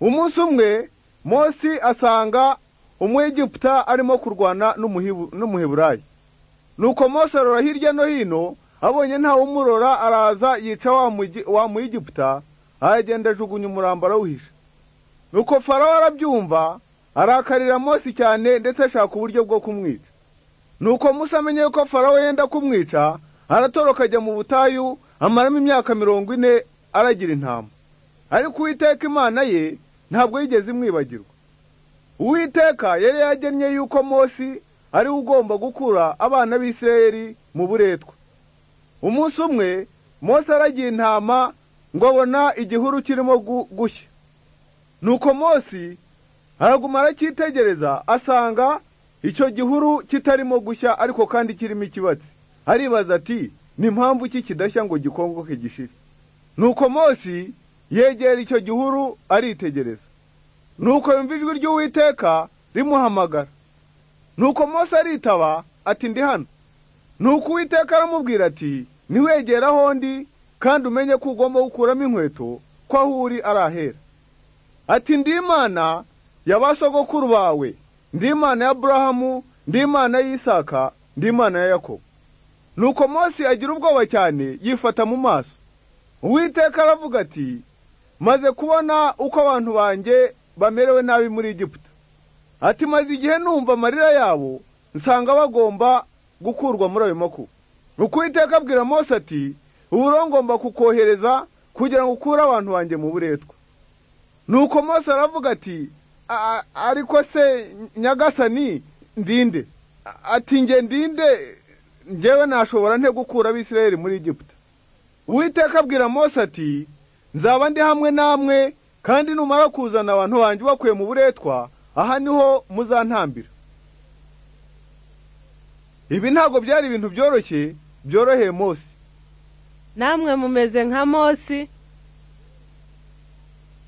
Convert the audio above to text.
umunsi umwe Mose asanga umwegiputa arimo kurwana n'umuheburayi nuko Mose arora hirya no hino abonye ntawumurora araza yica wa muyegiputa aragenda ajugunya umurambo arawuhisha nuko farawo arabyumva arakarira Mose cyane ndetse ashaka uburyo bwo kumwica nuko Musa amenye yuko farawo yenda kumwica aratoroka ajya mu butayu amaramo imyaka mirongo ine aragira intama ariko uwiteka imana ye ntabwo yigeze imwibagirwa uwiteka yari yagennye yuko Mose ari ugomba gukura abana b'isirayeli mu buretwa umunsi umwe Mose aragiye intama ngo abona igihuru kirimo gushya nuko Mose araguma aracyitegereza asanga icyo gihuru kitarimo gushya ariko kandi kirimo ikibatsi aribaza ati ni mpamvu iki kidashya ngo gikongoke gishire nuko Mose yegera icyo gihuru aritegereza nuko yumva ijwi ry'uwiteka rimuhamagara nuko Mose aritaba ati ndi hano nuko uwiteka aramubwira ati ntiwegera aho ndi kandi umenye ko ugomba gukuramo inkweto ko aho uri arahera ati ndi imana ya ba sogokuru bawe ndi imana ya Aburahamu ndi imana y'Isaka ndi imana ya Yakobo nuko Mose agira ubwoba cyane yifata mu maso uwiteka aravuga ati maze kubona uko abantu banjye bamerewe nabi muri Egiputa ati maze igihe numva amarira yabo nsanga bagomba gukurwa muri ayo makuba nuko uwiteka abwira Mose ati ubu rero ngomba kukohereza kugira ngo ukure abantu banjye mu buretwa nuko Mose aravuga ati ariko se nyagasani ndinde ati nge ndinde ngewe nashobora nte gukura abisirayeli muri Egiputa uwiteka abwira Mose ati nzaba ndi hamwe namwe kandi numara kuzana abantu banjye ubakuye mu buretwa aha niho muzantambira ibi ntabwo byari ibintu byoroshye byoroheye Mose namwe mumeze nka Mose